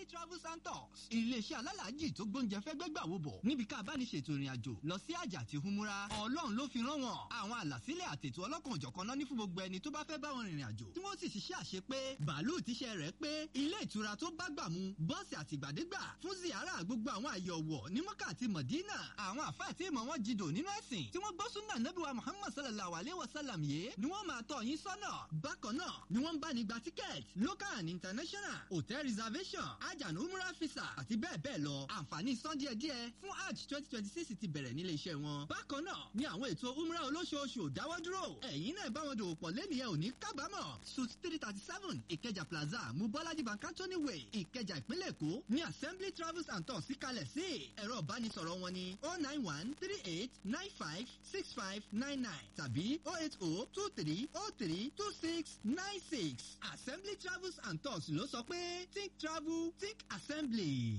assembly travels and tours iléeṣẹ́ alálàájì tó gbóúnjẹ fẹ́ gbẹ́gbà wo bọ̀ níbi ká bá ní ṣètò ìrìn àjò lọ sí àjà àti humura ọlọ́run ló fi rán wọn àwọn àlàsílẹ̀ àtètò ọlọ́kan òjọ̀kan náà ní fún gbogbo ẹni tó bá fẹ́ bá wọn rìnrìn àjò tí wọ́n sì ṣiṣẹ́ àṣe pé bàálù tíṣẹ́ rẹ̀ pé ilé ìtura tó bá gbà mu bọ́ọ̀sì àtìgbàdégbà fún ziyara gbogbo àwọn àyè ọ̀wọ̀ ní mọ́kà àti mọ̀dínà àwọn àfáà tí ìmọ̀ wọn jìdò nínú ẹ̀sìn tí wọ́n gbọ́ súnà nẹ́bíwá muhammad sallallahu alayhi wa sallam yìí ni wọ́n máa tọ́ yín sọ́nà bákan náà ni wọ́n ń bá ní gba tíkẹ́ẹ̀tì local and international hotel reservation ajàn umrah visa àti bẹ́ẹ̀ bẹ́ẹ̀ lọ àǹfààní san díẹ̀díẹ̀ fún hajj twenty twenty six ti bẹ̀rẹ̀ nílé iṣẹ́ wọn bákan náà ni àwọn ètò umrah olóṣooṣù ò dáwọ́ dúró ẹ̀yin náà bá wọn dòwò pọ̀ lẹ́nu yẹn ò ní kábàámọ̀ suit three thirty seven ìkẹjà plaza mubọ́lájí bankantoni way ìkẹjà ìpínlẹ̀ èkó ní assembly travels and tours síkalẹ̀ sí ẹ̀rọ ìbánisọ̀rọ̀ wọn ni oh nine one three eight nine five six five nine nine tàbí oh eight oh two three oh three two six nine six assembly travels and tours ló sọ pé think travel think assembly.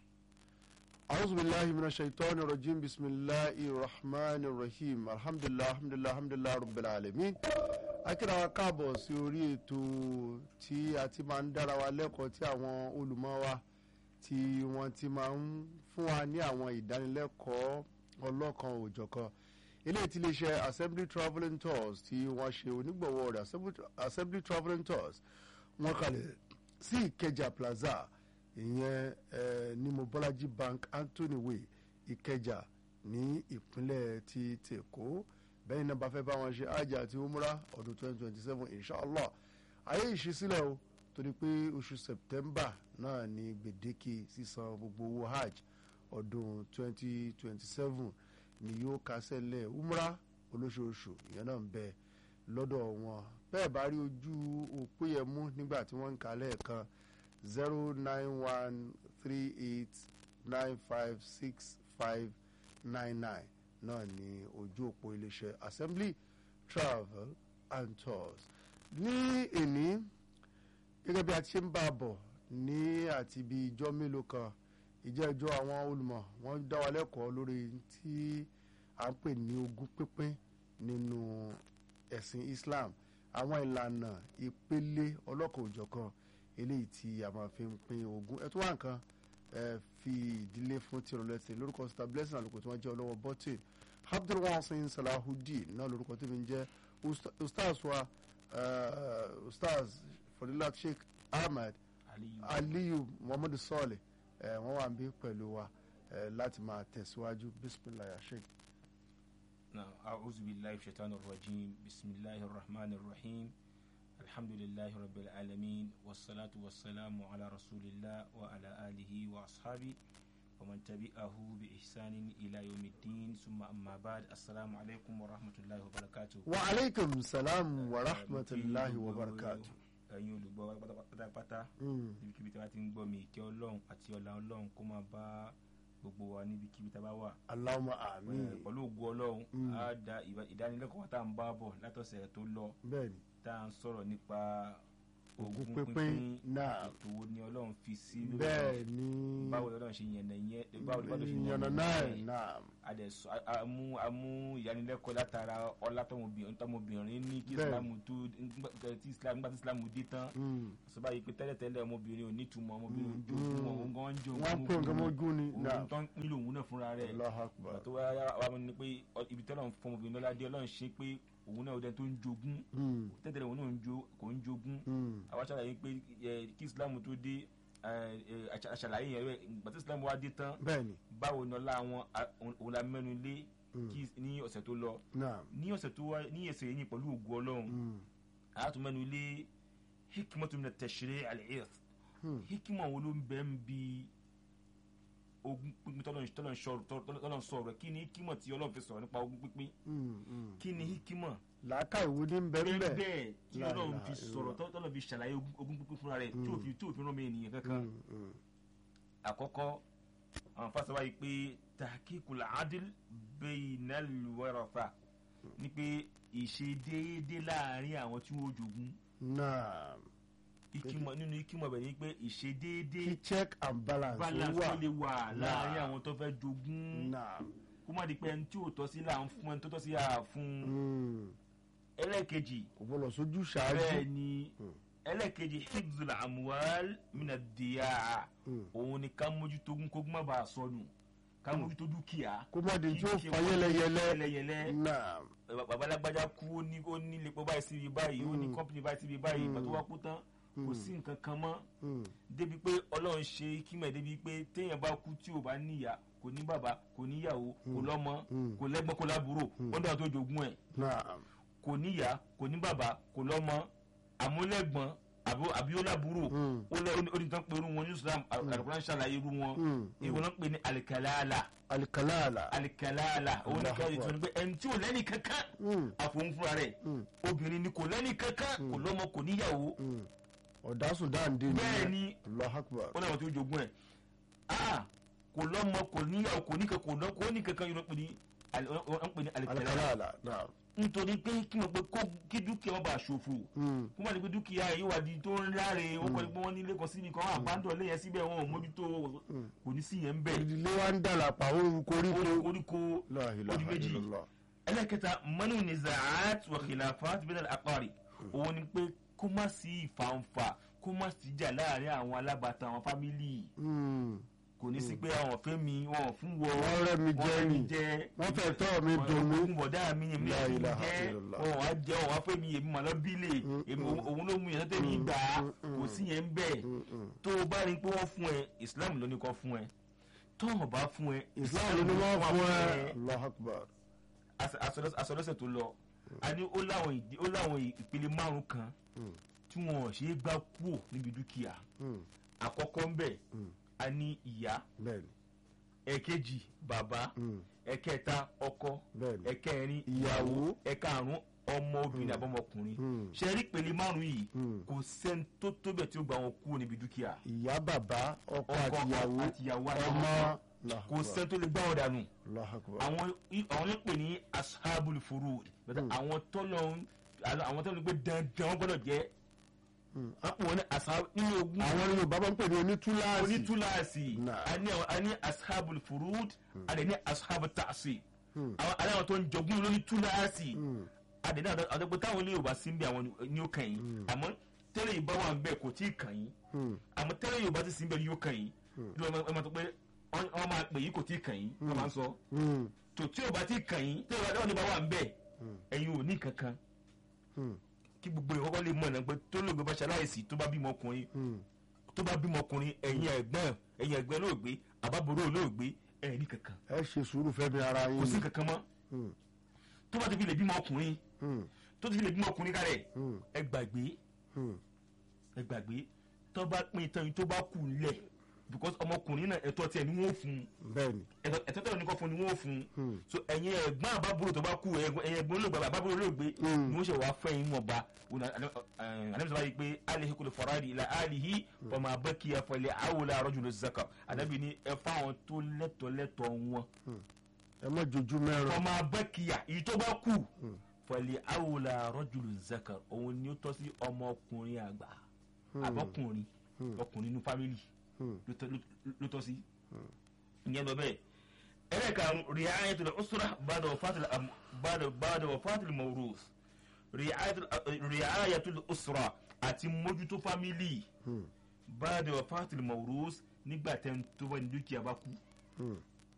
أعوذ بالله من الشيطان الرجيم بسم الله الرحمن الرحيم الحمد لله الحمد لله الحمد لله رب العالمين akíra wa káàbọ̀ sí orí ètò tí a ti máa ń dára wa lẹ́kọ̀ọ́ tí àwọn olùmọ̀ wa tí wọ́n ti máa ń fún wa ní àwọn ìdánilẹ́kọ̀ọ́ ọlọ́kan òjọ̀kan eléyìí tí iléeṣẹ́ assembly travelling tours tí wọ́n ṣe onígbọ̀wọ́ rẹ̀ assembly travelling tours wọ́n kalẹ̀ sí ìkẹjà plaza ìyẹn eh, ní mobolaji bank anthony way ìkẹjà ní ìpínlẹ̀ ti tèkó bẹ́ẹ̀ náà bá fẹ́ bá wọn ṣe hajj àti umrah ọdún 2027 inshallah ayé ìṣísílẹ̀ o torí pé oṣù september náà ni gbèdéke sísan gbogbo owó hajj ọdún 2027 ni yóò kásẹ̀ lẹ̀ umrah olóṣooṣù ìyẹn náà ń bẹ lọ́dọ̀ wọn bẹ́ẹ̀ bá rí ojú òpó yẹn mú nígbà tí wọ́n ń kà lẹ́ẹ̀kan zero nine one three eight nine five six five nine nine náà ní ojú òpó iléeṣẹ́ assembly travel and tours ní èní gẹ́gẹ́ bí a ti ṣe ń bá a bọ̀ ní àti ibi ìjọ mélòó kan ìjẹ́ ìjọ àwọn olùmọ̀ wọ́n dá wa lẹ́kọ̀ọ́ lórí tí à ń pè ní ogún pínpín nínú ẹ̀sìn islam àwọn ìlànà ìpele ọlọ́kan òjọ̀kan eléyìí tí a máa fi ń pín ogún ẹ tó wà nǹkan ẹ fi ìdílé fún tìrọ lẹsẹ lórúkọ star blessing àlùkò tí wọn jẹ ọlọwọ bọtì abdulwasin salahudeen náà lórúkọ tí mi ń jẹ ustaz wa ustaz fọdílà sheikh ahmed aliyu muhammadu sọọlẹ ẹ wọn wà ń bí pẹ̀lú wa ẹ láti máa tẹ̀síwájú bisimilayi sheikh. نعم أعوذ بالله من الشيطان الرجيم بسم الله الرحمن الرحيم الحمد لله رب العالمين والصلاة والسلام على رسول الله وعلى آله وأصحابه ومن تبعه بإحسان إلى يوم الدين ثم أما بعد السلام عليكم ورحمة الله وبركاته وعليكم السلام ورحمة الله وبركاته ẹ̀yin olùgbọ́ pátápátá níbikíbi tí wọ́n ti ń gbọ́ mi ìkẹ́ ọlọ́run àti ọlá ọlọ́run kó máa bá gbogbo wa níbikíbi tá a bá wà. aláwọ̀ àmì. pẹ̀lú ògùn ọlọ́run á da ìdánilẹ́kọ̀ọ́ tá à ń bá bọ̀ látọ̀sẹ̀ tó lọ. bẹ́ẹ̀ni tá à ń sọ̀rọ̀ nípa ogún pínpín náà ètò wo ni ọlọ́run fi sí bẹ́ẹ̀ ni báwo ni ọlọ́run ṣe yànnà yẹn báwo ni ọlọ́run ṣe yànnà náà náà adẹ̀sọ amú amú ìyanilẹ́kọ̀ọ́ látara ọlá tọmọbìnrin ní kí islamu tó tí islam nígbà tí islamu dé tán sọba yìí pé tẹ́lẹ̀tẹ́lẹ̀ ọmọbìnrin ò ní túmọ̀ ọmọbìnrin ò jogún òun gan ń jogún wọ́n pè nǹkan mọ́gún ni òun tó ń nílò òun náà fúnra rẹ̀ tó wá wá ní pé ibi tọ́lọ̀ fún ọmọbìnrin lọ́lá dé ọlọ́run ṣe pé òun náà ọdẹ tó ń jogún tẹ́tẹ̀lẹ̀ òun náà kò ń jogún àwa ṣàlàyé pé kí islam tó dé àṣàlàyé yẹn rẹ gbàtí islam wá dé tán báwo ni ọlá wọn òun la mẹ́nu lé ní ọ̀sẹ̀ tó lọ ní ọ̀sẹ̀ tó wá ní ẹsẹ̀ yìí pẹ̀lú ògùn ọlọ́run àtún mẹ́nu lé hikmatu min at-tashri' al-'irth hikima wo ló ń bẹ ń bi ogún pínpín tọ́lọ̀ ń sọ rẹ̀ kí ni hikima tí ọlọ́run fi sọ̀rọ̀ nípa ogún pínpín kí ni hikima làákà ìwo ní bẹ́ẹ̀ bẹ́ẹ̀ tí ọlọ́run fi sọ̀rọ̀ tọ́lọ̀ fi ṣàlàyé ogún pínpín fúnra rẹ̀ tí òfin tí òfin rán mi ènìyàn kankan àkọ́kọ́ àwọn fásitì wáyé pé tahqiqul adl bainal waratha ni pé ìṣe déédé láàrin àwọn tí wọ́n jogún. náà ikimọ nínú ikimọ bẹ ni pé ìṣe déédé kí check and balance balance wà tó lè wà láàrin àwọn tó fẹ́ jogún náà kó má di pé ẹni tí ò tọ́ sí là ń fún ẹni tó tọ́ sí à fún ẹlẹ́ẹ̀kejì kò bọ́ lọ sójú ṣáájú bẹ́ẹ̀ ni ẹlẹ́ẹ̀kejì hibzul amuwal mina diya òun ni ká mójútó ogún kógún má bàa sọnù ká mójútó dúkìá kó má di tí ó kí fa dúkìá yẹlẹyẹlẹ yẹlẹyẹlẹ náà babalágbájá kú ó ní ó ní lepo báyìí síbi báyìí ó ní Mm. kọ́mpìnì báyìí síbi báyìí Mm. ìgbà tó wá kú tán kò Mm. sí nǹkan kan mọ́ Mm. débi pé ọlọ́run ṣe kímọ̀ débi pé téèyàn bá kú tí ò bá níyà kò ní bàbá kò níyàwó kò Mm. lọ́mọ Mm. kò lẹ́gbọ́n kò lábúrò Mm. wọ́n dára tó jogún ẹ̀ náà kò níyà kò ní bàbá kò lọ́mọ àmúlẹ́gbọ́n àbí- àbí ó lábúrò Mm. ó lẹ́ ó ní tán pé irú wọn ní islam àlùkùránì ṣàlàyé irú wọn Mm. ìwọ náà pè ní alikalala alikalala alikalala òun ní ká Allahu ìtura ní pé ẹni tí ò lẹ́nì kankan Mm. àfòun fúnra rẹ̀ Mm. obìnrin ni kò lẹ́nì kankan kò lọ́mọ kò níyàwó Mm. ọ̀dásùn dáǹdé ni bẹ́ẹ̀ ni Allahu Akbar ó náà tó jogún ẹ̀ ah kò lọ́mọ kò níyàwó kò ní kankan kò lọ́- kò ní kankan yóò pè ní ali- wọ́n pè ní alikalala alikalala náà nítorí pé kí wọ́n pé kó kí dúkìá wọn bá ṣòfò Mm. kó má ní pé dúkìá yìí wà di tó ń láre ó kọ́ ni pé wọ́n nílé kan síbi kan àbádọ́ lẹ́yìn síbẹ̀ wọn ò mójútó kò ní sí yẹn ń bẹ̀ ìdílé wa ń dàlà pa òun koríko koríko La ilaha odi méjì. illallah. ẹlẹ́kẹta mọ́nú nizaat wa khilafat bẹ́ẹ̀ àpárí òun ni pé kó má sí ìfàǹfà kó má sí ìjà láàrin àwọn alábàtà àwọn fámìlì Mm. kò ní sí pé àwọn ọ̀fẹ́ mi wọn ò fún wọ Wọ́n rẹ́ mi jẹ ni. jẹ wọ́n fẹ́ tọ́ mi dùn mí fún bọ̀dá mi èmi La náà fún mi ilaha jẹ́ illallah. wọn wá jẹ́ wọn wá fẹ́ mi èmi màá lọ bílẹ̀ Mm, èmi mm. òun ló mú yẹn tẹ́tẹ́ mi gbà á Mm, mm, kò sí yẹn ń bẹ̀ Mm, mm. tó o bá rí i pé wọ́n fún ẹ Islam ló ní kọ́ fún ẹ tó o bá fún ẹ Islam ló ní wọ́n fún ẹ Allahu Akbar asọdọsẹ tó lọ a ní ó láwọn ìdí ó láwọn ìpele márùn kan Mm. tí wọn ò ṣe é gbá kúò níbi dúkìá Mm. àkọ́kọ́ ń bẹ Mm. a ní ìyá bẹ́ẹ̀ni ẹ̀kejì bàbá Mm. ẹ̀kẹta ọkọ bẹ́ẹ̀ni ẹ̀kẹrin Ìyàwó. ẹ̀karùn ọmọ obìnrin àbọ̀mọkùnrin Mm. ṣe rí ìpele márùn yìí Mm. kò sẹ́ni tó tó bẹ̀ tí ó gba wọn kúrò níbi dúkìá ìyá bàbá ọkọ ọkọ àtìyàwó àtìyàwó ọmọ àtọmọ Allahu kò Akbar. sẹ́ni tó lè gbá wọn dànù Allahu Akbar. àwọn àwọn ló pè ní ashabul furud bẹ́ẹ̀ àwọn tọ́lọ̀ ń àwọn tọ́lọ̀ ń gbé dandan wọ́n gbọ́dọ̀ jẹ́ Mm. wọ́n pè wọ́n ní ashab nínú ogun àwọn ní yorùbá máa ń pè ní onítúláàsì onítúláàsì Nah. a ní àwọn- a ní ashabul furud a dẹ̀ ní ashabul ta'sib Mm. àwọn aláwọ̀ tó ń jogún lórí túláàsì Mm. a dẹ̀ ní àdọ́gbò táwọn ilé yorùbá sí ń bẹ àwọn ní ó kàn yín àmọ́ tẹ́lẹ̀ yorùbá wà ń bẹ kò tí ì kàn yín Mm. àmọ́ tẹ́lẹ̀ yorùbá ti sí ń bẹ yóò kàn yín ló ẹ máa tó pé wọ́n wọ́n máa pè yín kò tí ì kàn yín wọ́n máa ń sọ Mm. tò tí yorùbá ti kàn yín tẹ́lẹ̀ yorùbá bá wà ń bẹ ẹ̀yin ò ní kankan Mm. kí gbogbo ìkọ́kọ́ lè mọ̀ náà pé tó lóògbé bá ṣaláìsí tó bá bímọ ọkùnrin Mm. tó bá bímọ ọkùnrin ẹ̀yin ẹ̀gbọ́n ẹ̀yin ẹ̀gbọ́n lóògbé àbábòrò lóògbé ẹ̀ ní kankan ẹ ṣe sùúrù fẹ́mi ara yín kò sí kankan mọ́ Mm. tó bá ti fi lè bímọ ọkùnrin Mm. tó ti fi lè bímọ ọkùnrin kárẹ̀ Mm. ẹ gbàgbé Mm. ẹ gbàgbé tó bá pín tán yìí tó bá kù lẹ̀ because ọmọkùnrin náà ẹ̀tọ́ tiẹ̀ ni wọ́n fún un bẹ́ẹ̀ni ẹ̀tọ́ ẹ̀tọ́ tẹ̀wọ́n ní kọ́ fún ni wọ́n fún un Hmm. so ẹ̀yin ẹ̀gbọ́n àbábúrò tó bá kú ẹ̀gbọ́n ẹ̀yin ẹ̀gbọ́n olóògbé àbábúrò olóògbé Hmm. ni wọ́n ṣe wàá fẹ́ yín wọn ba anabi sọ pé alihi kò lè fọ̀rọ̀ ìlà alihi ọmọ abẹ́kì ẹ̀fọ́lẹ̀ awolẹ̀ arọ́jù ló zaka anabi ni ẹ fáwọn tó lẹ́tọ̀ lẹ́tọ̀ wọn ẹ mọ jojú mẹ́rin ọmọ abẹ́kìyà èyí tó bá kú fọlẹ̀ awolẹ̀ arọ́jù ló zaka òun ni ó tọ́ sí ọmọkùnrin àgbà àbọ̀kùnrin ọkùnrin inú fámìlì Hmm. ló tọ́- ló- ló tọ́ sí ìyẹn lọ bẹ́ẹ̀ ẹlẹ́karùn riayatul usra ba'da wafatil am- ba'da ba'da wafatil mawrus riayatul riayatul usra àti mójútó fámìlì Hmm. ba'da wafatil mawrus nígbà tẹ́ ń tó bá ní dúkìá bá kú Hmm.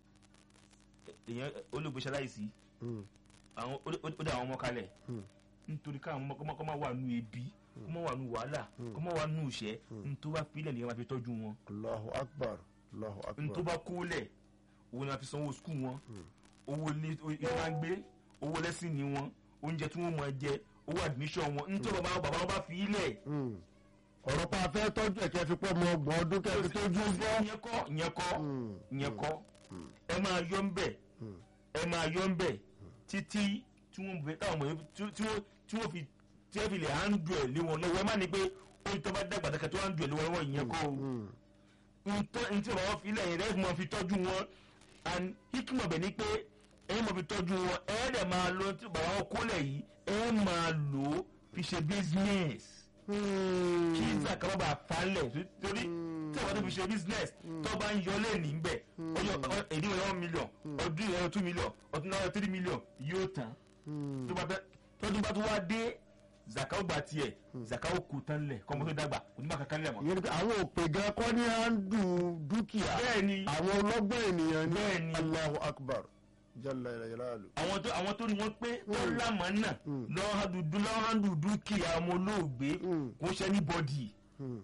èèyàn olóògbé ṣaláìsí Hmm. àwọn ó ó dá àwọn ọmọ kalẹ̀ Hmm. nítorí káwọn ọmọ kọ́mọ kọ́mọ wà nù ebi kọ́mọ wà nù wàhálà kọ́mọ wà nù ìṣẹ́ nítorí wàá filẹ̀ nìyẹn máa fi tọ́jú wọn Allahu akbar Allahu n tó akbar bá kó lẹ̀ owó náà fi sanwó skul wọn owó ilé ilé máa ń gbé owó lẹ́sìn ní wọn oúnjẹ tí wọ́n máa jẹ owó admission wọn n tó bàbá bàbá wọn bá fi ilẹ̀ Hmm. ọ̀rọ̀ pa afẹ́ tọ́jú ẹ̀kẹ́ fi pọ́ ọmọ ọgbọ̀n ọdún kẹ́ fi tójú bọ́ ìyẹn kọ́ ìyẹn kọ́ Hmm. ìyẹn kọ́ ẹ máa yọ ń bẹ̀ ẹ máa yọ ń bẹ̀ títí tí wọ́n bẹ táwọn ọmọ yẹn tí tí wọ́n tí wọ́n fi tí wọ́n fi lè handle ẹ̀ lé wọn lọ́wọ́ ẹ má ní pé ó tó bá dàgbà dàgbà tó handle ẹ̀ lé wọn lọ́wọ́ ìyẹn kọ́ o Hmm. ntọ́ ntí bàbá wọn fi ilẹ̀ yẹn rẹ́ mọ̀ fi tọ́jú wọn and hikima bẹ̀ ni pé ẹ̀yin mọ̀ fi tọ́jú wọn ẹ̀ dẹ̀ máa lo tí bàbá wọn kólẹ̀ yìí ẹ̀ máa lò ó fi ṣe business Hmm. kí zakama bá falẹ̀ torí tí àwọn tó fi ṣe business tó bá ń yọ lẹ́ẹ̀ni ń bẹ̀ ọyọ èdè yẹn one million ọdún yẹn two million ọdún náà three million yóò tán Hmm. tó bá fẹ́ tọ́jú bá tó wá dé zaka ó gba tiẹ̀ zaka ó kú tán lẹ̀ kọ́mọ tó dàgbà kò ní bá kankan lẹ̀ mọ́. ìyẹn ni pé àwọn òpè gan kọ́ ní à ń du dúkìá bẹ́ẹ̀ni àwọn ọlọ́gbọ́n ènìyàn ní Bẹ́ẹ̀ni. Allahu Akbar jalla jalalu. àwọn tó àwọn tó ní wọn pé wọn Mm. lámà náà Mm. lọ́hàndùdú lọ́hàndùdú kìá ọmọ olóògbé Mm. kò ṣe ní bọ́dì Hmm.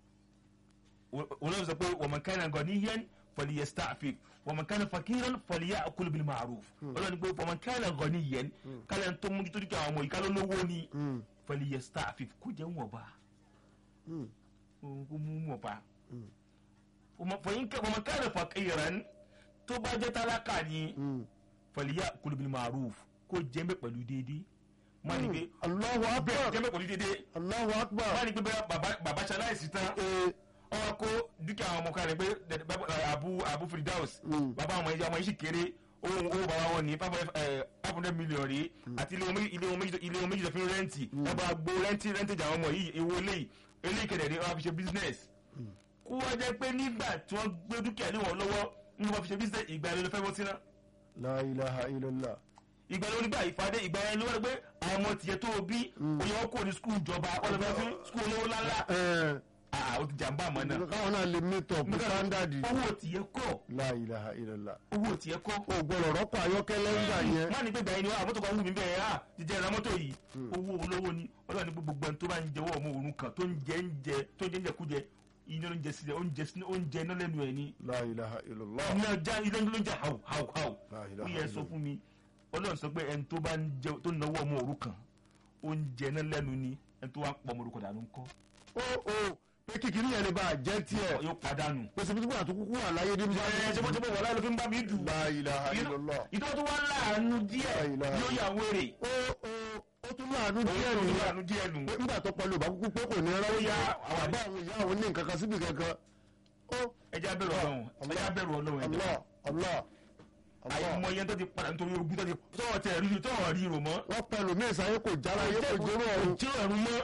olóògbé sọ pé wọ́n kàn gan ní yẹn fọlì yẹ staffing wọ́n kàn fakiran fọlì yẹ akulu bil ma'ruf olóògbé pé wọ́n kàn gan ní yẹn kálẹ̀ tó mú nítorí kí àwọn ọmọ yìí kálọ̀ lówó ni Hmm. fọlì yẹ staffing kó jẹ́ wọ́n bá Hmm. kó mú wọ́n bá Mm. wọ́n kàn fakiran tó bá jẹ́ tálákà ni Hmm. fọlì yẹ akulu bil ma'ruf kó jẹ́ mẹ́ pẹ̀lú déédéé má ní pé Allahu bẹ́ẹ̀ Akbar jẹ́ mẹ́ pẹ̀lú déédéé Allahu Akbar. má ní pé bẹ́ẹ̀ bàbá- bàbá ṣaláìsí tán Ee, ọwọ́ kó dúkìá àwọn ọmọ kan rẹ̀ pé dẹ̀- bẹ́- ẹ̀, abu abu firdaus Mm. bàbá àwọn ẹja ọmọ yìí sì kéré owó owó bàbá wọn ní five hundred million rí àti ilé wọn méjì ilé wọn méjì ilé wọn méjì tó fi ń rẹ́ǹtì ẹ bá gbó rẹ́ǹtì rẹ́ǹtì àwọn ọmọ yìí ewu eléyìí eléyìí kẹ̀dẹ̀ ní wọn fi ṣe business kó wá jẹ́ pé nígbà tí wọ́n gbé dúkìá lé wọn lọ́wọ́ ní wọn fi ṣe business ìgbà yẹn ló fẹ́ bọ́ síná La ilaha illallah. ìgbà yẹn ló nígbà ìfàdé ìgbà yẹn ló wá pé àwọn ọmọ tiẹ̀ tó o bí oyè wọn kò ní skul ìjọba wọn lọ fẹ́ fún skul olówó ńláńlá Ẹ ah o ti jàmbá àmọ́ náà káwọn náà lè meet up with standard. owó tiẹ̀ kọ́ La ilaha illallah. owó tiẹ̀ kọ́ O gbọ́dọ̀ rọ́pò ayọ́kẹ́lẹ́ ńgbà yẹn. má ní pé gbà yín ni wá mọ́tò kan wù mí bẹ́ẹ̀ á jíjẹ́ ìra mọ́tò yìí owó olówó ni ọlọ́run ní gbogbo ẹni tó bá ń jẹ owó ọmọ òrun kan tó ń jẹ ń jẹ tó ń jẹ ń jẹ kújẹ iná ló ń jẹ sílẹ̀ oúnjẹ sílẹ̀ oúnjẹ iná lẹ́nu ẹ̀ ni La ilaha illallah. iná já iná ló ń jẹ hàù hàù hàù La ó ilaha yẹ sọ fún mi ọlọ́run sọ pé ẹni tó bá ń jẹ tó ń náwó ọmọ òrun kan oúnjẹ iná lẹ́nu ni ẹni tó wá pọ̀ ọmọ òrun kan dànù ńkọ́ Ó o pé kíkiri yẹn lè bá a jẹ́ tiẹ̀. yóò padànù. Pèsè bí wọ́n àtúkú wà láyé débi ẹ ṣe bó ṣe bó wọlé ló fi ń bá mi dùn. La ilaha illallah. ìtọ́ tó wá láàánú díẹ̀ La ilaha yóò yà wéré. Ó o ó tún láàánú òun díẹ̀ tó nìyẹn. láàánú díẹ̀ nù. pé nígbà tó pẹ̀lú ìbá kúkú pé kò ní rárá Ó yá, àwọn àbá àwọn ìyá àwọn ní nǹkan kan síbi kankan. ó ẹja bẹ̀rù ọlọ́run ẹja bẹ̀rù ọlọ́run ẹja. Allah Allah Allah àìmọ yẹn tó ti padà nítorí ogun tó ti tọ́wọ́ tẹ̀ rí tọ́wọ́ rí rò mọ́. wọ́n pẹ̀lú ní ìsàyè kò jára yé kò jẹ́rọ ọ̀run tí ò rú mọ́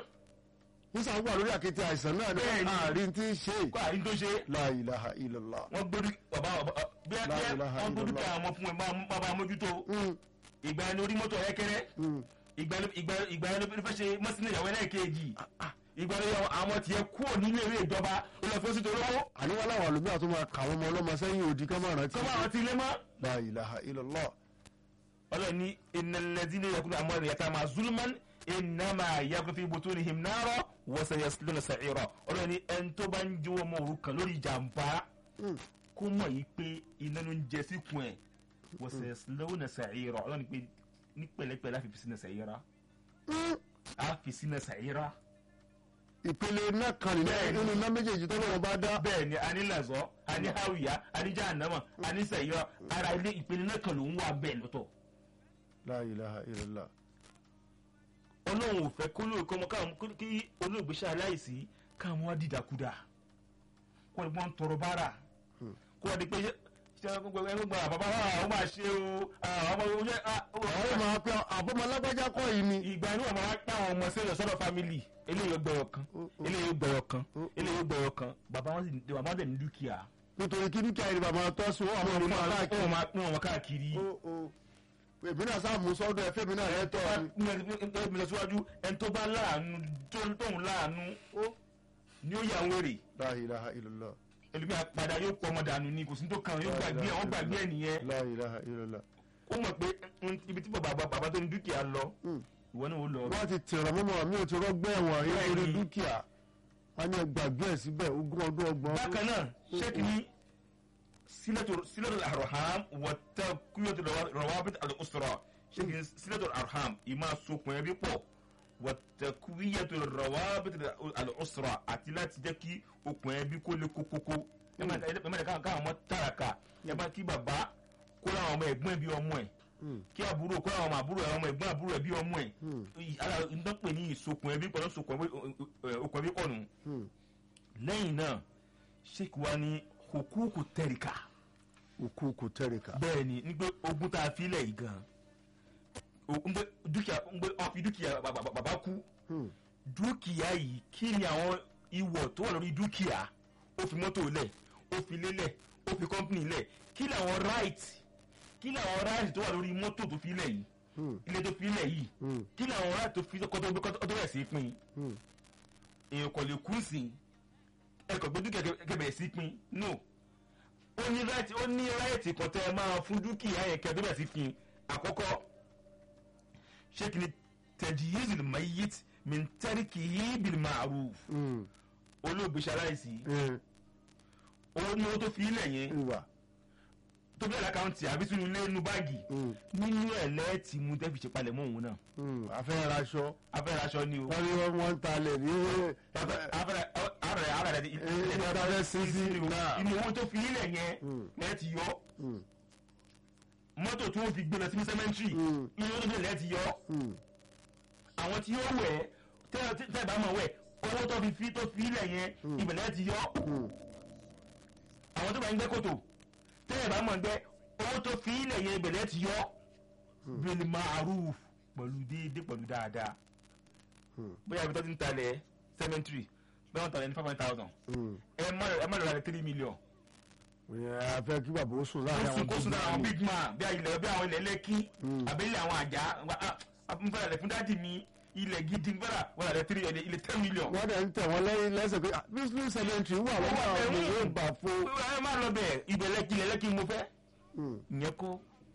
nísà wà lórí àkété àìsàn náà ní Bẹ́ẹ̀ni. àárín tí ń ṣe kó àrí tó ṣe. La ilaha illallah. wọ́n gbórí bàbá bàbá bí ẹ La bí ẹ ilaha wọ́n gbórí illallah. ká àwọn fún ẹ máa bá mójútó. Mm, ìgbà yẹn orí mọ́tò ẹ̀kẹ́rẹ́ mm. ìgbà yẹn ìgbà yẹn- ìgbà yẹn ló fẹ́ ṣe mọ́sínà ìyàwó ẹlẹ́ẹ̀kejì ìgbà yẹn àwọn tiẹ̀ kúrò nílé ìwé ìjọba ó lọ fún sí torí owó àníwá làwọn àlùmí àti máa kà wọ́n mọ ọlọ́mọ sẹ́yìn òdì ká máa rántí. kọ́ bá àwọn ti ilé mọ́. La ilaha illallah. ọlọ́run ní ìnàlẹ́dínlẹ yakulu amọ̀rẹ́ yàtọ̀ àmà zulman ìnàmà yakulu fi bùtú ni himnarọ wọ́sẹ̀ yẹ lọ́nà sàcírọ̀ ọlọ́run ní ẹni tó bá ń jó ọmọ òrukàn lórí ìjàmbá Mm. kó mọ̀ yìí pé iná ló ń jẹ síkùn ẹ̀ wọ́sẹ̀ yẹ lọ́nà sàcírọ̀ ọlọ́run ní pé ní pẹ̀lẹ́pẹ̀lẹ́ àfi fi sínú sàcírọ̀ Mm. àfi sínú sàcírọ̀ ìpele náà kan nínú Bẹ́ẹ̀ni. nínú iná méjèèjì tó lọ́wọ́ bá dá. bẹ́ẹ̀ ni a ní lẹ́sọ̀ a ní hawiya a ní jahannama a ní sàcírọ̀ ara ilé ìpele náà kan ló ń wà bẹ́ẹ̀ lọ́tọ̀ La ilaha illallah. ọlọ́run ò fẹ́ kó lóò kọ́ ọmọ káwọn kó- kí olóògbé ṣe aláìsí káwọn wá dìdàkudà kó lè wọ́n tọrọ bára kó wọ́n di pé ṣé ṣé gbogbo ẹgbẹ́ gba bàbá wa ó máa ṣe o àwọn ọmọ oúnjẹ àwọn máa pe àbọ̀mọ alágbájá kọ́ yìí ni. ìgbà inú ọmọ wa pé àwọn ọmọ sílẹ̀ sọ́dọ̀ fámìlì eléyìí ó gbẹ̀rọ̀ kan eléyìí ó gbẹ̀rọ̀ kan eléyìí ó gbẹ̀rọ̀ kan bàbá wọn sì bàbá wọn dẹ̀ ní dúkìá nítorí kí dúkìá yìí bàbá tó sí wọn àwọn ọmọ aláàkiri. wọn máa pín wọn káàkiri Ó, ó. èmi náà sáà mú sọ́dọ̀ ẹ̀fẹ́ mi náà lẹ́tọ̀ mi. mi lọ síwájú ẹni tó bá láàánú tó tóun láàánú ni ó yà ń wèrè La ilaha illallah. ẹlòmíì àpàdà yóò pọ ọmọ dànù ni kò sí tó kàn yóò gbàgbé ẹ wọn gbàgbé ẹ nìyẹn La ilaha illallah. ó mọ̀ pé mm, ibi tí bàbá bàbá tó ní dúkìá lọ Mm. ìwọ náà ó lọ wọ́n ti tẹ̀rọ mọ́mọ́ mi ò ti rọ́gbẹ́ ẹ̀wọ̀n rí Bẹ́ẹ̀ni. lórí dúkìá wọ́n ní ẹgbàgbé ẹ̀ síbẹ̀ ogún ọdún ọgbọ̀n. bákan náà ṣéèkì ní sílẹ̀tò arham wọ́tá kúyọ̀tò rọwábìtì al-usra ṣéèkì ní sílẹ̀tò arham ìmọ̀ sokùn ẹbí pọ̀ wọ́tá kúyọ̀tò rọwábìtì al-usra àti láti jẹ́ kí okùn ẹbí kó lè kókókó ẹ má ẹ káwọn ọmọ tààràkà ẹ má kí bàbá kó láwọn ọmọ ẹ̀gbọ́n bí ọmọ ẹ̀ Mm. kí àbúrò kó láwọn ọmọ àbúrò ẹ̀ ọmọ ẹ̀gbọ́n àbúrò ẹ̀ bí ọmọ ẹ̀ Mm. ara nǹkan pè ní ìsokùn ẹbí pọ̀ lọ́sokùn ẹbí okùn ẹbí pọ̀ nù Mm. lẹ́yìn náà sheik wa ní hukuku tẹ̀ríkà òkú kò tẹ̀ríkà. bẹ́ẹ̀ ni ní pé ogún tá a fi lẹ̀ yìí gan o- ń pé dúkìá ń pé wọ́n fi dúkìá ba- ba- ba- bàbá kú Mm. dúkìá yìí kí ni àwọn ìwọ̀ tó wà lórí dúkìá ó fi mọ́tò lẹ̀ ó fi lélẹ̀ ó fi kọ́mpìnì lẹ̀ kí ni àwọn right kí ni àwọn right tó wà lórí mọ́tò tó fi lẹ̀ yìí ilé tó fi ilẹ̀ yìí kí ni àwọn ará tó fi kọ́ tó kọ́ tó bẹ̀rẹ̀ sí pín èèyàn kò lè kú sí ẹ̀kọ́ gbé dúkìá kẹ́ bẹ̀rẹ̀ sí pín no ó ní ráìtì ó ní ráìtì kan tẹ́ ẹ máa fún dúkìá yẹn kẹ́ tó bẹ̀rẹ̀ sí pín àkọ́kọ́ ṣé kí ni tẹ̀jìyìí lè máa yí mintẹ́ríkì yìí bil ma'ruf olóògbé ṣaláìsí owó ní owó tó fi ilẹ̀ yẹn ìwà tó bẹ̀rẹ̀ lákàntì àbí sínú ilé inú báàgì nínú ẹ̀ lẹ́ẹ̀tì mú tẹ́ fi ṣe palẹ̀ mọ́ òun náà afẹ́ raṣọ afẹ́rẹ́ aṣọ ni o wọ́n ní wọ́n ń talẹ̀ ní afẹ́rẹ́ afẹ́rẹ́ afẹ́rẹ́ ilé ìdájọ́ sísí náà inú owó tó fi ilẹ̀ yẹn lẹ́ẹ̀tì yọ mọ́tò tí wọ́n fi gbé lọ sí sẹ́mẹ́ntì inú owó tó fi ilẹ̀ lẹ́ẹ̀tì yọ àwọn tí yóò wẹ̀ tẹ́ ẹ bá mọ̀ wẹ̀ owó tó fi fi tó fi ilẹ̀ yẹn ibẹ̀ lẹ́ẹ̀tì yọ àwọn tó bá ń gbẹ́ kòtò tẹ́ ẹ bá mọ̀ gbẹ́ owó tó fi ilẹ̀ yẹn ibẹ̀ lẹ́ẹ̀tì yọ bil ma'ruf pẹ̀lú déédéé pẹ̀lú dáadáa bóyá ibi tó ti ń talẹ̀ cemetery bẹ́ẹ̀ wọ́n talẹ̀ ní five hundred thousand ẹ má ẹ má lọ́ra rẹ̀ three million afẹ́ kí bàbá ó sùn kó láàrin sùn àwọn kó sùn lára àwọn big man bí ilẹ̀ bí àwọn ilẹ̀ lẹ́kí àbẹ́lẹ̀ àwọn àjà n fẹ́ràn rẹ̀ fún dáàdì mi ilẹ̀ gidi n fẹ́ràn wọ́n rẹ̀ three ilẹ̀ ten million. wọ́n dẹ̀ ń tẹ̀ wọ́n lẹ́yìn lẹ́sẹ̀ pé business cemetery wà lọ́wọ́ àwọn ọmọ yóò gbà fún. ẹ má lọ bẹ̀ ibẹ̀ lẹ́kí ilẹ̀ lẹ́kí mo fẹ́ ìyẹn kọ́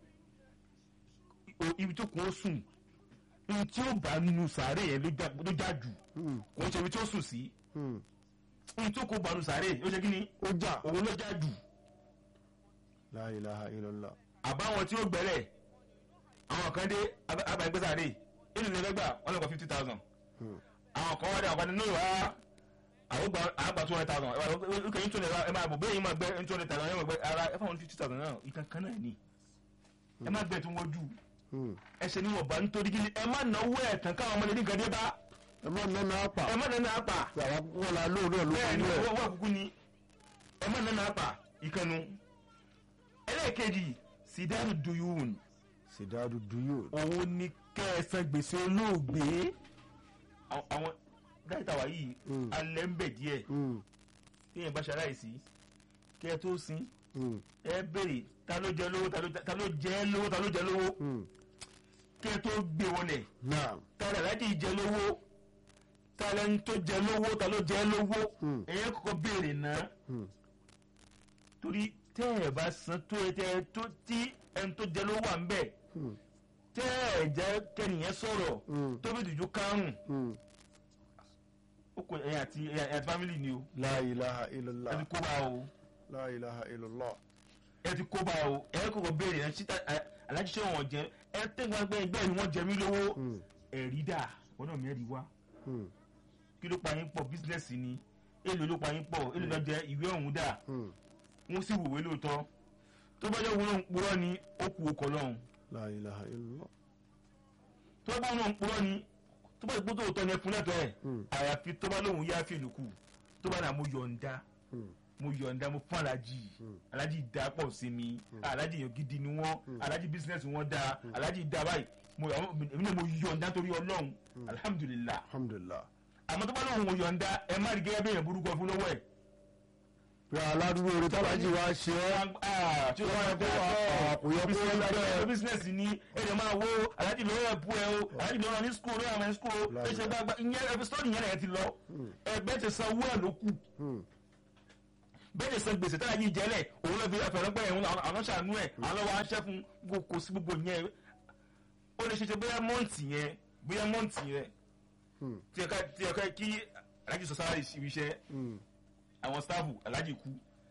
o- ibi tó kún ó sùn ibi tí ó bá nu sàárè yẹn ló já ló já jù kò ń ṣe ibi tí ó sùn sí ibi tó kó bá nu sàárè ó ṣe kí ni ó jà òun ló já jù la ilaha illallah. àbáwọn tí ó gbẹ́rẹ̀ àwọn kan dé abàgbésàrè inú ilé lẹ́gbà wọn lè kọ́ fifty thousand àwọn kan wá dé àwọn kan ní ìwà àwògbà àgbà two hundred thousand ẹ kẹ́yìn tó lè ra ẹ máa bò bẹ́ẹ̀ yín máa gbẹ́ two hundred thousand ẹ máa gbẹ́ ara ẹ fáwọn fifty thousand náà ìkan kan náà ni ẹ má gbẹ́ tó wọ́n jù ẹ ṣe níwọ̀n bá nítorí kí ni ẹ má náwó ẹ̀ tán káwọn ọmọdé nìkan dé bá ẹ má nánà àpà ẹ má nánà àpà àwọn kúkọ́ la lóòrò ló bẹ́ẹ̀ fi ni lú ẹ̀. owó àkúkú ni ẹ má nánà àpà ìkànnù ẹlẹ́ẹ̀kejì sídáàrú duyún sìdáàdù duyò. òun ni kẹsàn gbèsè olóògbé Àwọn- àwọn dáìtà wà yìí Mm. alẹ́ ń bẹ̀ díẹ̀ téèyàn bá ṣaláìsí kẹ́ ẹ tó sin ẹ béèrè ta ló jẹ lówó ta ló ta ló jẹ lówó ta ló jẹ lówó kẹ́ ẹ tó gbé wọlé náà ta lè láti jẹ lówó ta lẹni tó jẹ lówó ta ló jẹ lówó Mm. ẹ̀yẹ́ kọ́kọ́ béèrè náà torí tẹ́ ẹ̀ bá san tó ẹ tẹ́ ẹ tó tí ẹni tó jẹ lówó wà ń bẹ̀ tẹ́ ẹ̀ jẹ́ kẹ́nìyẹn sọ̀rọ̀ Mm. tó bí dùjú kárùn ó kò ẹ̀yìn àti ẹ̀yìn àti fámìlì ni o la ilaha ẹ illallah ti kó bá o la ilaha illallah. ẹ ti kó bá o ẹ kọ́kọ́ béèrè ẹ síta alájí ṣé wọn jẹ ẹ tẹ́gbọ́n ẹgbẹ́ ẹgbẹ́ ni wọ́n jẹ mí lówó Mm. ẹ̀rí dà wọn náà mẹ́rin wá Mm. kí ló pa yín pọ̀ bísínẹ́sì ni èlò ló pa yín pọ̀ èlò ló jẹ ìwé ọ̀hún dà Mm. wọ́n sì wòwe lóòótọ́ tó bá jẹ́ wọn náà ń purọ́ ni ó kú okọ̀ lọ́hùn la ilaha illallah. tó bá wọn náà ń purọ́ ni tó bá ìgbótó òótọ́ ni ẹ fún lẹ́tọ̀ọ́ ẹ̀ Mm. àyàfi tó bá lóhùn yá fèlú kù tó bá náà mo yọ̀ǹda Mm. mo yọ̀ǹda mo fún alájì alájì dá pọ̀ sí mi alájì yàn gidi ni wọ́n alájì bísínẹ́sì wọn dá alájì dá báyìí mo èmi náà mo yọ̀ǹda torí ọlọ́run alihamudulilah alhamdulillah. àmọ́ tó bá lóhùn mo yọ̀ǹda ẹ má rí gẹ́gẹ́ bí èèyàn burúkú ọ fún lọ́wọ́ ẹ̀ pé aládùúgbò orí tábàjì wa ṣe é tí ó wáyé kó wá kò yẹ kó rí bẹ́ẹ̀. ọ bísínẹ́sì ni ẹ̀rẹ̀ máa wo aláàjì lọ́wọ́ ẹ̀pù ẹ̀ o aláàjì lọ́wọ́ ní skul lọ́wọ́ àmọ́ ní skul o ẹ̀ ṣe gbàgbà ìyẹn ẹ̀fẹ̀ sọ́ọ̀nì yẹn ẹ̀ ti lọ ẹgbẹ́ ti san owó ẹ̀ ló kù Mm. bẹ́ẹ̀ ti san gbèsè táyà yìí jẹ́lẹ̀ òun ló fi ẹ̀fẹ̀rẹ̀pẹ̀ ẹ̀ àwọn ṣàánú ẹ̀ àwọn lọ́wọ́ aṣẹ́ fún kò kò sí gbogbo yẹn ó lè ṣe ṣe bóyá mọ́ǹtì yẹn bóyá mọ́ǹtì yẹn Mm. tí ẹ̀ka tí ẹ̀ka kí aláàjì sọ sára ibi iṣẹ́ Mm. àwọn stáàfù aláàjì kú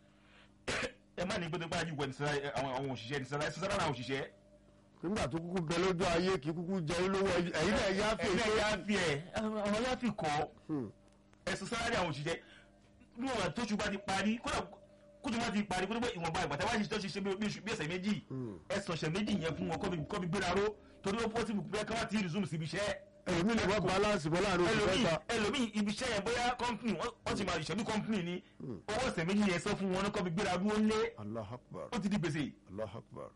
ẹ má ní gbẹdẹgbẹ aláàjì wẹ̀ ní sára àwọn àwọn òṣìṣẹ́ ní sára sára àwọn òṣìṣẹ́ nígbà tó kúkú bẹ lójú ayé kì í kúkú jẹ yín lówó ẹ̀yin náà yá fi ẹ̀yin èso. náà yá fi ẹ̀ àwọn yá fi kọ́ Mm. ẹ̀sùn sáárì àwọn òṣìṣẹ́ bí wọn tó ṣùgbọ́n ti parí kódà kójú wọn ti parí kódà pé ìwọ̀nba ìgbà táwọn àṣìṣe tó ṣe ṣe bí oṣù bí ọ̀sẹ̀ méjì Mm. ẹ̀sùn ọ̀sẹ̀ méjì yẹn fún wọn kọ́ fi- kọ́ fi gbéra ró torí ó pọ́sibù pé káwọn ti resume síbi iṣẹ́ ẹlòmíì lè wọ́n balance bọ́ láàrin oṣù ẹlòmíì mẹ́ta. ẹlòmíì ibi iṣẹ́ yẹn bóyá company wọ́n wọ́n ti máa ìṣẹ́bí company ni owó ọ̀sẹ̀ méjì yẹn sọ fún wọn kọ́ fi gbéra ró lé allah akbar ó ti di gbèsè allah akbar.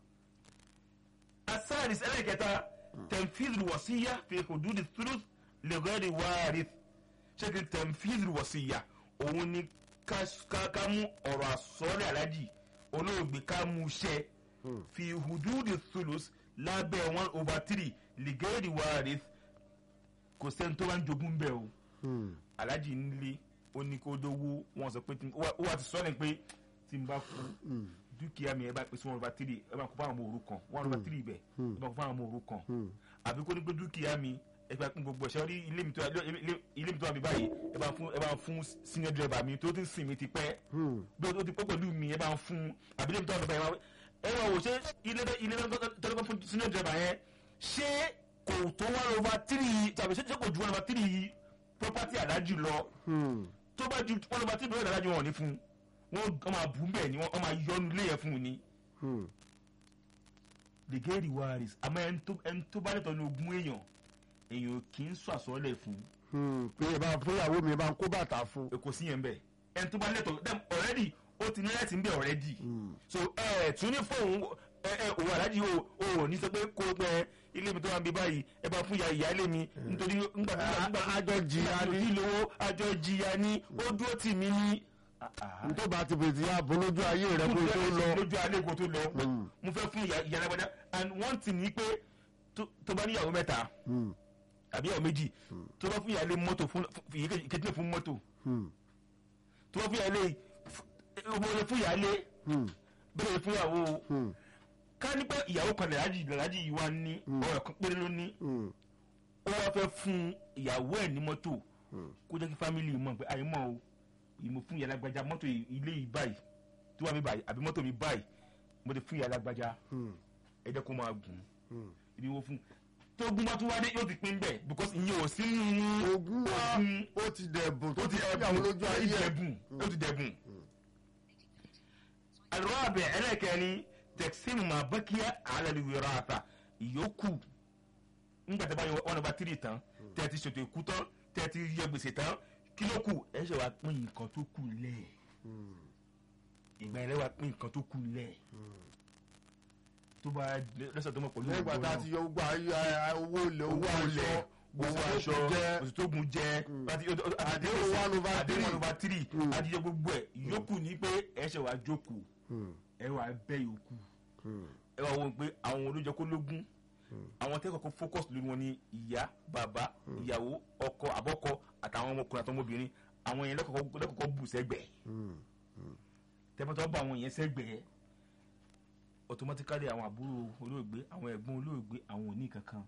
asáàdìs ẹlẹ́kẹta tẹ̀mfíìlì wọ̀síyá fi hududi thuluth lẹ́gọ́rì wáàrí ṣékin tẹ̀mfíìlì wọ̀síyá òun ni ká ká- ká mú ọ̀rọ̀ àsọ́lẹ̀ alájì olóògbé ká mú iṣẹ́ fi hududi thuluth lábẹ́ one over three ligeri warith kò sẹ́ni tó bá ń jogún bẹ́ẹ̀ o alájì nílé ó ní kó dówó wọn sọ pé tí- ó wá- ó wá ti sọ ní pé tí n bá kú dúkìá mi ẹ bá pèsè one over three ẹ bá kó fáwọn ọmọ òrukàn one over three bẹ̀ ẹ bá kó fáwọn ọmọ òrukàn àbí kó ní pé dúkìá mi ẹ bá pín gbogbo ẹ̀ṣẹ́ rí ilé mi tó ilé- ilé mi tó wà mí báyìí ẹ bá fún ẹ bá fún senior driver mi tó ti ń sìn mí ti pẹ́ bí o ti pẹ́ pẹ̀lú mi ẹ bá fún àbí ilé mi tó wà mí báyìí ẹ wá wò ṣé ilé tó- ilé tó tó fún senior driver yẹn ṣé kò tó one over three tàbí ṣé kò ju one over three property alájù lọ tó bá ju one over three property alájù wọn ò ní fún wọn wọn máa bù ú bẹ́ẹ̀ ni wọn máa yọnu ilé yẹn fún un ni the gay rewards àmọ́ ẹni tó ẹni tó bá lẹ́tọ̀ọ́ ní ogún èèyàn èèyàn kì í sọ àsọ̀ọ́lẹ̀ fún pé ẹ bá fún ìyàwó mi ẹ bá ń kó bàtà fún. kò sí yẹn bẹ́ẹ̀ ẹni tó bá lẹ́tọ̀ọ́ dem already ó ti ní láti ń bẹ̀ already so ẹ ẹ tún ní fóun ẹ ẹ òun alájí o o ní sọ pé kó pẹ ilé mi tó wà ń bí báyìí ẹ bá fún ìyá ìyáálé mi nítorí ńgbà nígbà àjọ jìyà ni. ní lówó àjọ jìyà ni ó dúró tì mí ní. tó bá ti bèèrè ya bọ́ lójú ayé rẹ kó tó lọ. lójú alẹ́ kó tó lọ mo fẹ́ fún ìyá ìyá alágbádá and one thing ni pé tó tó bá níyàwó mẹ́ta Mm, àbí ìyàwó méjì tó bá fún ìyáálé mọ́tò fún ìkejì fún mọ́tò mm, tó bá fún ìyáálé ọmọ rẹ fún ìyáálé mm, bẹ́ẹ̀ fún ìyàwó mm, ká ní pé ìyàwó kan lẹ́lájì lẹ́lájì yìí wá ní ọ̀rọ̀ kan péré ló ní mm, ó wá fẹ́ fún ìyàwó ẹ̀ ní mọ́tò kó jẹ́ kí fámìlì mọ̀ pé àyè mọ̀ o ìmọ̀ fún ìyá alágbájá mọ́tò ilé yìí báyìí tó wà mí báyìí àbí mọ́tò mi báyìí mo ti fún ìyá alágbájá mm, ẹ jẹ́ kó máa gùn mm. ibi wo fún tó gún bá tún wá dé yóò ti pín bẹ́ẹ̀ because ìyẹn ò sí nínú ogún wa ogún ó ti dẹ̀bùn tó ó ti ti ìyàwó lójú ayé ẹ̀. dẹ̀bùn ó ti dẹ̀bùn. alùpàbẹ̀ ẹlẹ́kẹ̀ẹ́ni tẹ̀síìmù máa bẹ́ kí alẹ́ wíra àtà ìyókù nígbà tí a bá yọ one over three tán tẹ́ ẹ ti ṣètò ìkú tán tẹ́ ẹ ti yẹ gbèsè tán kí ló kù ẹ ṣe wá pín nǹkan tó kù lẹ̀ ìgbà yẹn lẹ́wà pín nǹkan tó kù lẹ̀ tó bá lọ́sọ̀ tó mọ̀ pẹ̀lú lẹ́yìn ìgbà tá a ti yọ gbogbo ayé ayé- owó ilẹ̀ owó owó aṣọ ilẹ̀ owó aṣọ jẹ́ oṣù tó gun jẹ Àdéhùn one over àdéhùn three. one over three adìyẹ gbogbo ẹ̀ yòókù ní pé ẹ ṣe wàá jókòó ẹ wàá bẹ́ yòókù ẹ wàá wọ pé àwọn olójọ kó lógún àwọn tẹ́kọ̀ọ́ kó focus lórí wọn ní ìyá bàbá ìyàwó ọkọ àbọ̀kọ àtàwọn ọmọkùnrin àtọmọbìnrin àwọn yẹn lẹ́kọ̀ọ́ lẹ́kọ̀ọ́ bù sẹ́gbẹ̀ẹ́ tẹ́fọ́tọ́ bá àwọn yẹn sẹ́gbẹ̀ẹ́ automatically àwọn àbúrò olóògbé àwọn ẹ̀gbọ́n olóògbé àwọn ò ní kankan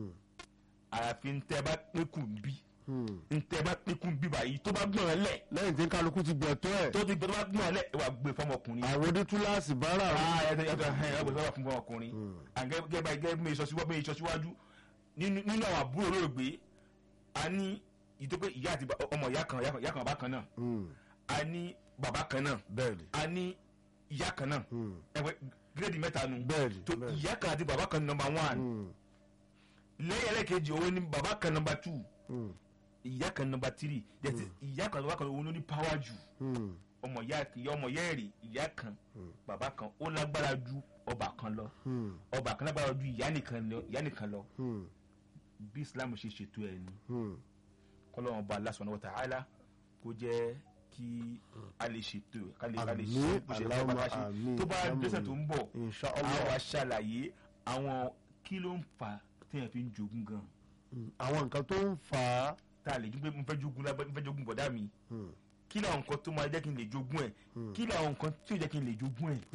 àyàfi ntẹ́ bá pínkù bí ntẹ́ bá pínkù bí báyìí tó bá gbọ̀n lẹ̀ lẹ́yìn tí kálukú ti gbẹ̀tọ́ ẹ̀ tó ti gbọ́ tó bá gbọ̀n lẹ̀ ẹ wà gbé fọmọkùnrin. àwọn onítúláàsì bára ah ẹ ẹ ẹ ẹ gbé fún fọmọkùnrin àgẹ́ gẹ́gẹ́ báyìí gẹ́gẹ́ bí ìṣọ́síwájú bí ìṣọ́síwájú nínú nínú àwọn àbúrò olóògbé a ní ìtọ́pẹ́ ìyá àti ba- ọmọ ìyá kan ìyá kan- ìyá kan bàbá kan náà a ní bàbá kan náà bẹ́ẹ̀ni a ní ìyá kan náà ẹgbẹ́ gírèdì mẹ́ta nu Bẹ́ẹ̀ni, tó bẹ́ẹ̀ni. ìyá kan àti bàbá kan nọmba one lẹ́yìn ẹlẹ́kejì òun ni bàbá kan nọmba two ìyá kan nọmba three yẹtí ìyá kan nọmba kan òun ló ní power jù ọmọ ìyá ìyá ọmọ ìyá èrè ìyá kan bàbá kan ó lágbára ju ọba kan lọ ọba kan lágbára ju ìyá nìkan lọ ìyá nìkan lọ bí islam ṣe ṣètò ẹ̀ ni kọ́lọ́wọ́n ba Allah subhanahu wa ta'ala kó jẹ́ kí a lè ṣètò ẹ̀ ká lè ká lè ṣe Àmín, bó ṣe fẹ́ Allahumma bá ṣe àmín, tó bá àmín. dẹ́sẹ̀ tó ń bọ̀ Insha a Allah. wá ṣàlàyé àwọn kí ló ń fa téèyàn fi ń jogún gan àwọn nǹkan tó ń fà á tá a lè dúpẹ́ mo fẹ́ jogún lábẹ́ mo fẹ́ jogún bọ̀dá mi kí làwọn nǹkan tó máa jẹ́ kí n lè jogún ẹ̀ kí làwọn nǹkan tí ò jẹ́ kí n lè jogún ẹ̀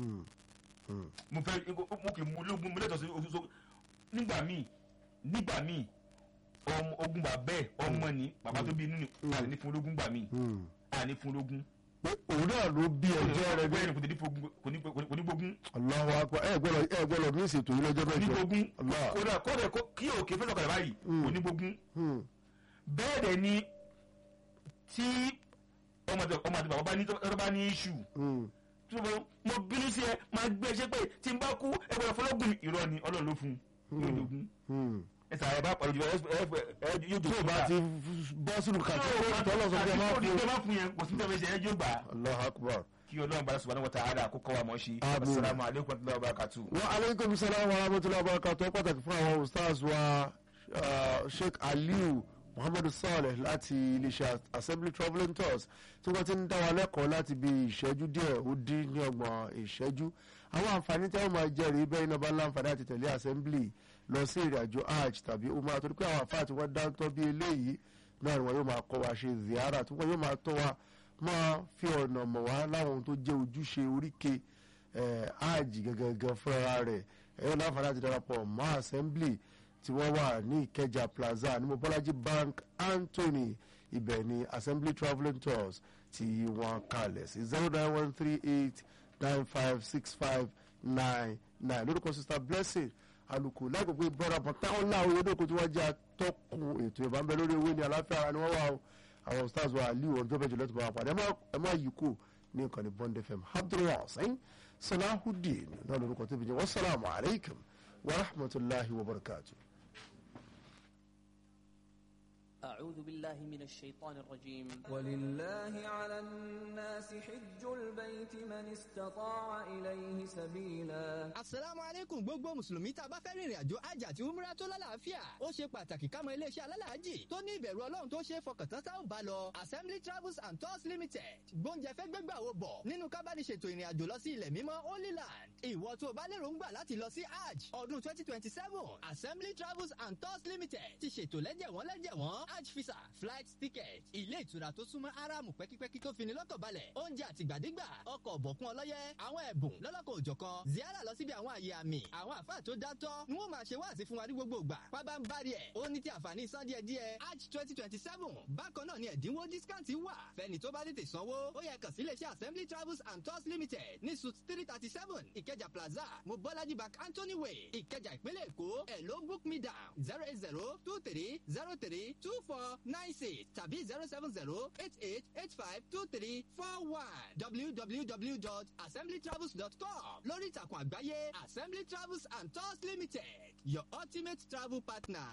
mo fẹ́ mo kì í mú ológun mo lẹ́tọ̀ọ́ sí oṣooṣo nígbà míì nígbà míì ọmọ ogun bàbá ẹ̀ ọmọ ni bàbá tó bí inú ni àní fún ológun gbà míì àní fún ológun pé òun náà ló bí ẹjọ́ rẹ bẹ́ẹ̀ bẹ́ẹ̀ ni kò ní fogun- kò ní kò ní gbógun Allahu akbar ẹ gbọ́dọ̀ ẹ gbọ́dọ̀ mí ìṣètò yìí lọ́jọ́ kò ní mẹ́jọ gbógun Allah. kódà kódà kó- kí òkè fẹ́ sọ̀kalẹ̀ báyìí kò ní gbógun Hmm. bẹ́ẹ̀ dẹ̀ ni tí ọmọ àti ọmọ àti bàbá bá ní tọ́ bá ní iṣu Hmm. tí mo mo bínú sí ẹ máa gbé ẹṣẹ pé tí n bá kú ẹ gbọ́dọ̀ fọlọ́gùn irọ́ ni ọlọ́run ló fún un yóò dogun Hmm. ẹ sàrẹ̀ bá pàdé jù ẹ ẹ ẹ yóò tí dogun o bá ti bọ́ sínú kàtẹ́kọ̀ọ́ tọ́lọ̀ sọ pé ẹ máa àti fún kó má fún yẹn kò sí tẹ́lẹ̀ ṣe ẹ yóò gbà Allahu akbar. kí ọlọ́run bá subhanahu wa ta'ala kó kọ́ wa mọ́ ṣe Àmín. asalaamu aleykum wa rahmatulahi wa barakatuh. wa aleykum salaam wa rahmatulahi wa barakatuh pàtàkì fún àwọn ustaz wa uh, sheikh aliu muhammadu saleh láti iléeṣẹ́ assembly travelling tours tí wọ́n ti ń dá wa lẹ́kọ̀ọ́ láti bí ìṣẹ́jú díẹ̀ ó dín ní ọgbọ̀n ìṣẹ́jú àwọn àǹfààní tí wọ́n máa jẹ́ rí bẹ́ẹ̀ iná bá láǹfààní àti tẹ̀lé assembly lọ sí ìrìn àjò hajj tàbí umrah torí pé àwọn àfáà tí wọ́n dáńtọ́ bí eléyìí náà ni wọ́n yóò máa kọ́ wa ṣe ziara tí wọ́n yóò máa tọ́ wa máa fi ọ̀nà mọ̀ wá láwọn ohun tó jẹ́ ojúṣe oríke hajj gangan fúnra rẹ̀ ẹ̀yọ́ láǹfààní àti darapọ̀ mọ́ assembly tí wọ́n wà ní ìkẹjà plaza ní mobolaji bank anthony ibẹ̀ ni assembly travelling tours tí wọ́n kalẹ̀ sí zero nine one three eight nine five six five nine nine lórúkọ sista blessing alùkò lágbègbè brother bọ̀táwọn láwọn olódòkó tí wọ́n jẹ́ atọ́kùn ètò ìbámbẹ́ lórí owó ní aláfẹ́ ara ni wọ́n wà o àwọn stars wa aliu ọjọ́ bẹ́ẹ̀ jùlọ tó bá wà pàdé ẹ má yí kù ní nǹkan ní bond fm abdulwasain salahudeen náà lórúkọ tó fi jẹ́ wasalaamu alaykum wa rahmatulahi wa barakatuh. أعوذ بالله من الشيطان الرجيم ولله على الناس حج البيت من استطاع إليه سبيلا asalaamu aleykum gbogbo mùsùlùmí tá a bá fẹ́ rìnrìn àjò hajj àti umrah tó lálàáfíà ó ṣe pàtàkì ká mọ iléeṣẹ́ alálàájì tó ní ìbẹ̀rù ọlọ́run tó ṣe é fọkàntán tá ò bá lọ assembly travels and tours limited gbóúnjẹ fẹ́ gbégbà wo bọ̀ nínú kábàdìṣètò ìrìn àjò lọ sí ilẹ̀ mímọ́ holy land ìwọ tó o bá lérò ń gbà láti lọ sí hajj ọdún twenty twenty seven assembly travels and tours limited ti ṣètò lẹ́jẹ̀wọ́n lẹ́jẹ̀wọ́n hajj visa flight ticket ilé ìtura tó súnmọ́ aráàmù pẹ́kípẹ́kí tó fini lọ́kàn balẹ̀ oúnjẹ àtìgbàdégbà ọkọ̀ ọ̀bọ̀kún ọlọ́yẹ àwọn ẹ̀bùn lọ́lọ́kọ̀ òjọ̀kan ziara lọ síbi àwọn àyè àmì àwọn àfáà tó dátọ́ ni wọ́n máa ṣe wáàsí fún wa ní gbogbo ìgbà pábá ń bari ẹ̀ ó ní ti àǹfààní san díẹ̀ díẹ̀ hajj twenty twenty seven bákan náà ni ẹ̀dínwó discount wà fẹ́ni tó bá tètè sanwó ó yẹ kàn sí iléeṣẹ́ assembly travels and tours limited ní suit three thirty seven ìkẹjà plaza mobolaji bank anthony way ìkẹjà ìpínlẹ̀ èkó ẹ̀ ló book me down zero eight zero two three zero three two four nine six tàbí zero seven zero eight eight eight five two three four one www.assemblytravels.com lórí ìtàkùn àgbáyé assembly travels and tours limited your ultimate travel partner.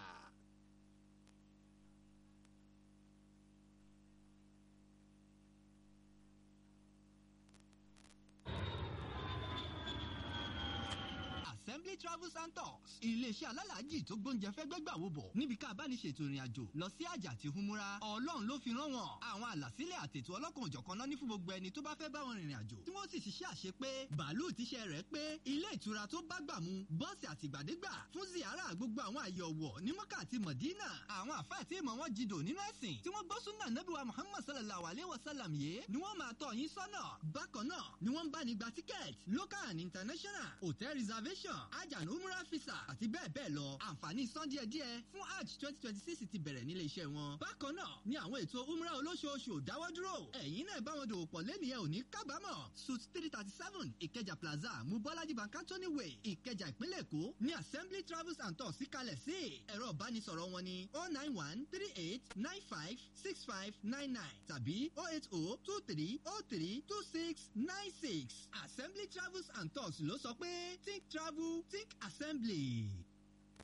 assembly travels and tours iléeṣẹ́ alálàájì tó gbóúnjẹ fẹ́ gbẹ́gbà wo bọ̀ níbi ká bá ní ṣètò ìrìn àjò lọ sí àjà àti humura ọlọ́run ló fi rán wọn àwọn àlàsílẹ̀ àtètò ọlọ́kan òjọ̀kan náà ní fún gbogbo ẹni tó bá fẹ́ bá wọn rìnrìn àjò tí wọ́n sì ṣiṣẹ́ àṣẹ pé bàálù tíṣẹ́ rẹ̀ pé ilé ìtura tó bá gbà mu bọ́ọ̀sì àtìgbàdégbà fún ziara gbogbo àwọn àyè ọ̀wọ̀ ní mọ́kà àti mọ̀dínà àwọn àfáà tí ìmọ̀ wọn jìdò nínú ẹ̀sìn tí wọ́n gbọ́ súnà nábìwá muhammad sallallahu alayhi wa sallam yìí ni wọ́n máa tọ̀ yín sọ́nà bákan náà ni wọ́n ń bá ní gba tíkẹ́ẹ̀tì local and international hotel reservation ajanu umrah visa àti bẹ́ẹ̀ bẹ́ẹ̀ lọ àǹfààní san díẹ̀ díẹ̀ fún hajj twenty twenty six ti bẹ̀rẹ̀ nílé iṣẹ́ wọn. bákan náà ni àwọn ètò umrah olóṣooṣù ò dáwọ́ dúró ẹ̀yin náà bá wọn dòwò pọ̀ lẹ́nìyẹn ò ní kábàámọ̀ suit three thirty seven ìkẹjà plaza mubọ́lájí bankantoni way ìkẹjà ìpínlẹ̀ èkó ní assembly travels and tours síkalẹ̀ sí ẹ̀rọ ìbánisọ̀rọ̀ wọn ní oh nine one three eight nine five six five nine nine tàbí oh eight oh two three oh three two six nine six assembly travels and tours ló sọ pé think travel think assembly.